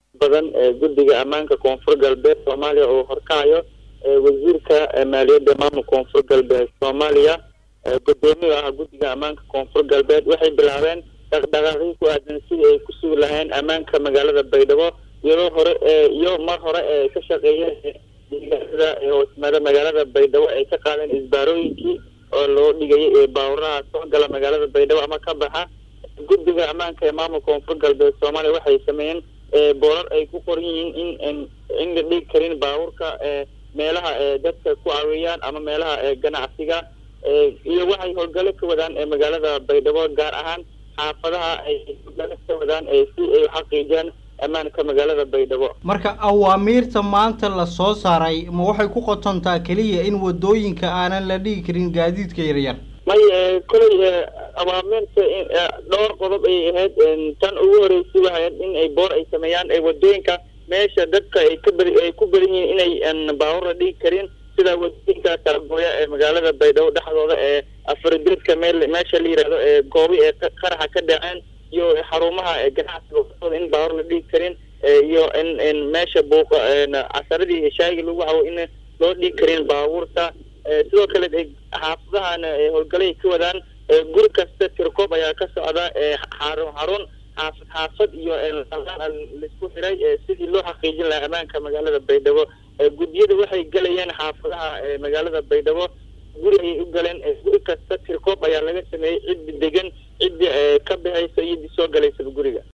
badan guddiga ammaanka koonfur galbeed soomaaliya oo horkacayo wasiirka maaliyadda maamulka koonfur galbeed soomaaliya gudoomiye ah guddiga ammaanka koonfur galbeed waxay bilaabeen dhaqdhaqaaqii ku aadan sidii ay ku sugi lahayn ammaanka magaalada baydhabo iyadoo hore iyo mar hore ee ka shaqeeyeen deegaanada hoosmaada magaalada baydhabo ay ka qaadeen isbaarooyinkii oo loo dhigayay ee baawuraha soo gala magaalada baydhabo ama ka baxa guddiga ammaanka ee maamulka koonfur galbeed soomaaliya waxay sameeyeen boorar ay ku qoran yihiin in in la dhigi karin baabuurka meelaha dadka ku caawiyaan ama meelaha ganacsiga iyo waxay howlgalo ka wadaan magaalada baydhabo gaar ahaan xaafadaha ay howlgalo ka wadaan si ay xaqiijiyaan ammaanka magaalada baydhabo marka awaamiirta maanta la soo saaray ma waxay ku qotontaa keliya in wadooyinka aanan la dhigi karin gaadiidka yaryar may koley awaamiirta dhowr qodob ay ahayd tan ugu horeysay waxay ahayd in ay boor ay sameeyaan wadooyinka meesha dadka ay ka beri ay ku badan yihiin inay baawur la dhigi karin sida wadooyinka kalagooya ee magaalada baydhabo dhexdooda ee afardedka meel meesha la yihahdo ee goobi ee qaraxa ka dhaceen iyo xarumaha ganacsiga waftooda in baawur la dhigi karin iyo in in meesha buuqa casaradii heshaayigi lagu cawo in loo dhigi karin baabuurta sidoo kale xaafadahan howlgalay ka wadaan guri kasta tirkoob ayaa ka socda xarun xarun xaafad xaafad iyo laisku xiray sidii loo xaqiijin lahaa ammaanka magaalada baydhabo guddiyada waxay gelayeen xaafadaha magaalada baydhabo guri ayay u galeen guri kasta tirkoob ayaa laga sameeyey ciddi degan ciddi ka baxaysa iyo soo galaysaba guriga